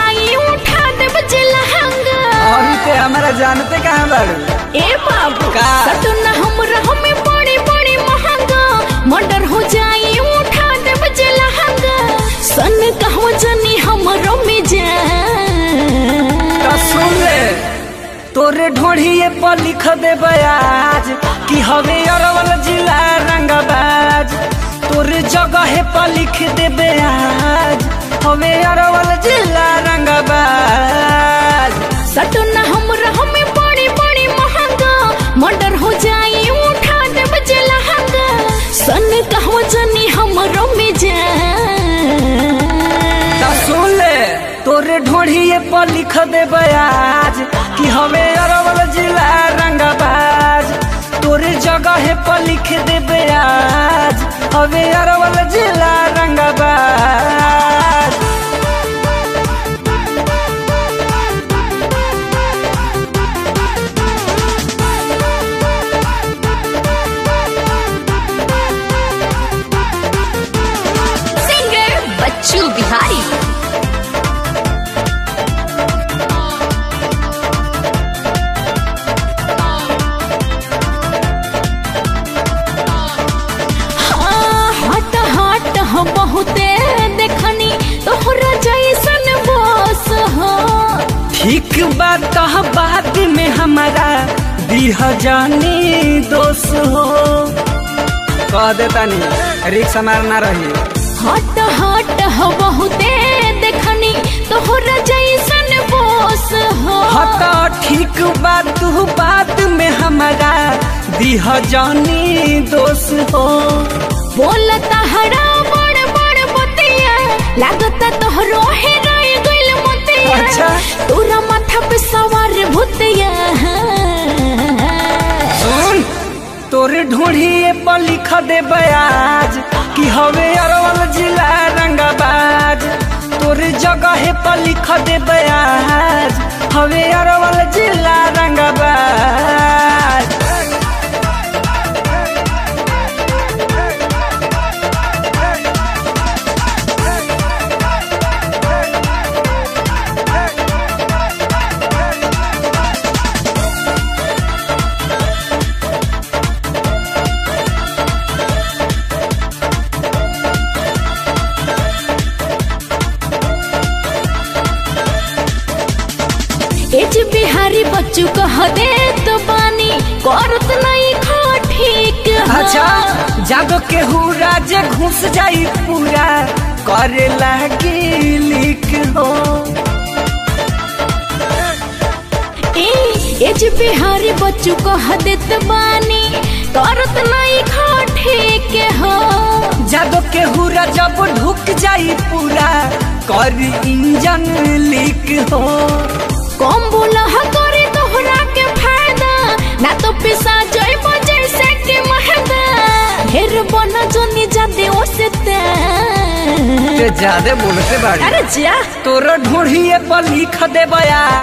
जाई उठा देब लहंगा अभी ते हमारा जानते कहाँ बाड़ू ए बाबू का? सटना हमरा हमें बड़ी बड़ी महंगा मर्डर हो जाई उठा देब लहंगा सन कहवा जनी हमरो में जा तो सुन ले तोरे ढोढ़िए पर लिख दे बयाज कि हवे अरवल जिला रंगबाज तोरे जगह पर लिख दे बयाज हवे अरवल जिला रंगबाज सटना हमरा हमें बड़ी बड़ी महंगा मर्डर हो जाई उठा देब लहंगा सन कहवा जनी हमरो में जा तो सुन ले तोरे ढोढ़िए पर लिख दे बयाज कि हवे अरवल जिला रंगबाज तोरे जगह पर लिख दे बयाज हवे अरवल जिला रंगबाज सिंगर बच्चू बिहारी हाँ, हट हट हो बहुते देखनी तोहरा जैसन बस हो ठीक बात कह बात में हमारा दीह जानी दोष हो कह देता नहीं रिक्स मारना रही हट हट हो बहुते देखनी तोहरा जैसन बस हो हता ठीक बात तू बात में हमारा दीह जानी दोष हो बोलता हरा बड़ बड़ बतिया लागता तोहरो हेराय गइल मोतिया अच्छा। तोरा माथा पे सवार भूतिया सुन तोरे ढूंढिए पर लिख दे बयाज कि हवे अरवल जिला रंगबाज तोरे जगह पर लिख दे बयाज हवे अरवल जिला रंगबाज एज बिहारी बच्चू कह दे तो बानी करत नहीं खा ठीक हो। अच्छा जागो के हुरा जे घुस जाई पूरा करे लागी लिख हो ए एज बिहारी बच्चू कह देत बानी करत नहीं खा ठीक हो जागो के हुरा जब ढुक जाई पूरा कर इंजन लीक हो कम बोलह करे तोहरा के फायदा ना तो पिसा जइब जैसे के महदा ढेर बना जोनी जादे ओसे ते ते ज्यादा बोलते बाड़ी अरे जा तोर ढूंढिए पर लिख दे बया